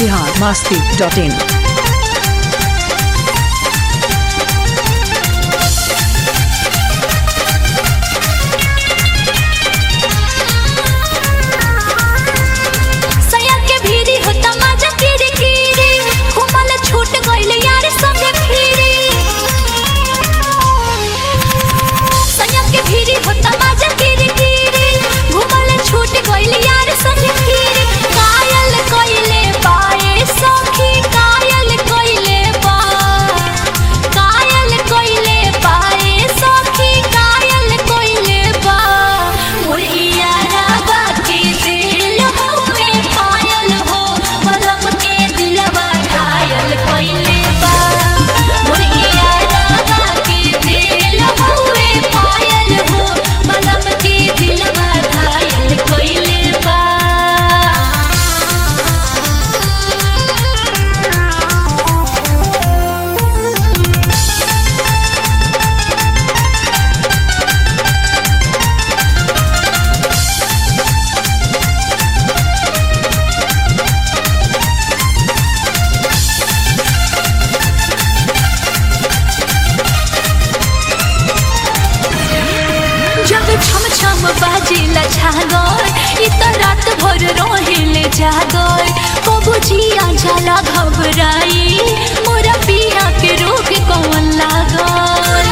Bihar Masti dot in सया के भीरी होता माजा कीरी कीरी घुमल छूट गइल यार संगे फिरी सया के भीरी होता माजा कीरी कीरी घुमल छूट गइल यार संगे फिरी कायल कइले पाए सखी कायल कइले पा कायल कइले पाए सखी कायल कइले पा मुर्गिया रागा के दिल होवे पायल हो मलम के दिलवा घायल कइले बा मुर्गिया रागा के दिल होवे पायल हो मलम के दिलवा घायल कइले बा जब छम छम बाजिला छागोर इ त रात भर रोहिले जागोर कबू जिया जाला घबराई मोरा पिया के रोक कौन लागोर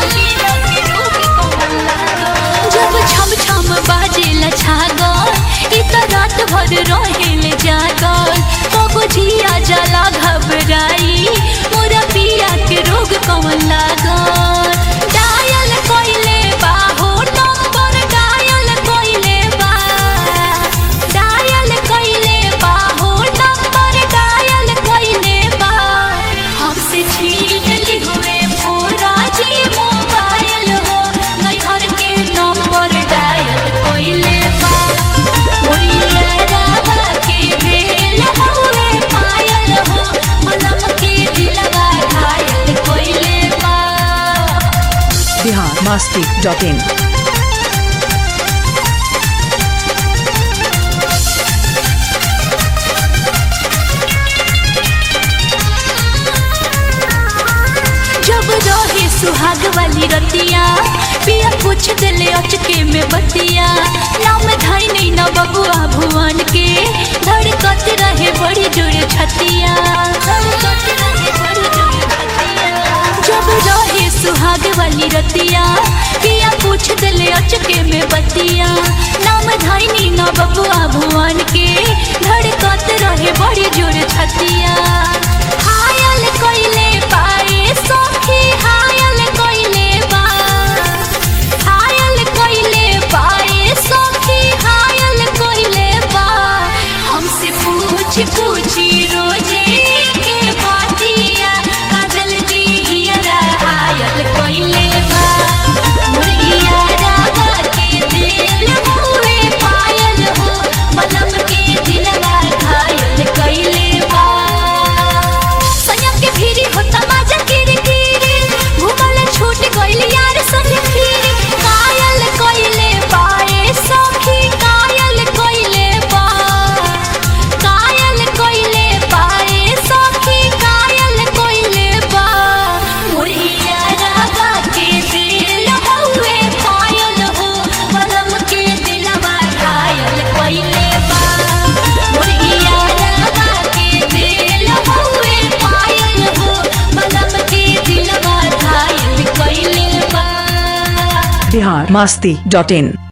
जब छम छम बाजिला छागोर इ त रात भर रोहिले जागोर कबू जिया जाला घबराई मोरा पिया के रोग कौन लागोर डायल कइले बा हो नंबर डायल कइले बा डायल कइले बा हो नंबर डायल कइले बा हमसे छीन ली हुए पूरा जी मोबाइल हो नहीं घर के नंबर डायल कइले बा मोरिया राधा के बेल हुए पायल हो मलम के दिलवा घायल कइले बा बिहार मास्ती डॉट इन जब रहे सुहाग वाली रतिया पिया पूछ दिले अचके में बतिया नाम धाई नहीं न बबुआ भुवन के धड़कत रहे बड़ी जोर छतिया धड़कत रहे बड़ी जोर छतिया। जब रहे सुहाग वाली रतिया पिया पूछ दिले अचके में बतिया नाम धाई नहीं न बबुआ भुवन के धड़कत रहे बड़ी जोर छतिया हायल कइले पाए सखी हायल कइले बा हायल कइले पाए सखी हायल कइले बा हमसे पूछ पूछी रोजे के बातिया काजल दी हियरा हायल कइले बा मुर्गिया रागा के दिल हुए पायल हो मलम के दिलवा घायल कइले बा सैया के भीरी होता माजा कीरी कीरी घुमल छूट गइल यार संग फिरी कायल कइले पाए सखी कायल कइले बा कायल कइले पाए सखी कायल कइले बा मुर्गिया रागा के दिल हुए पायल हो मलम के दिलवा घायल कइले बा मुर्गिया रागा के दिल हुए पायल हो मलम के दिलवा घायल कइले बा बिहार मास्ती डॉट इन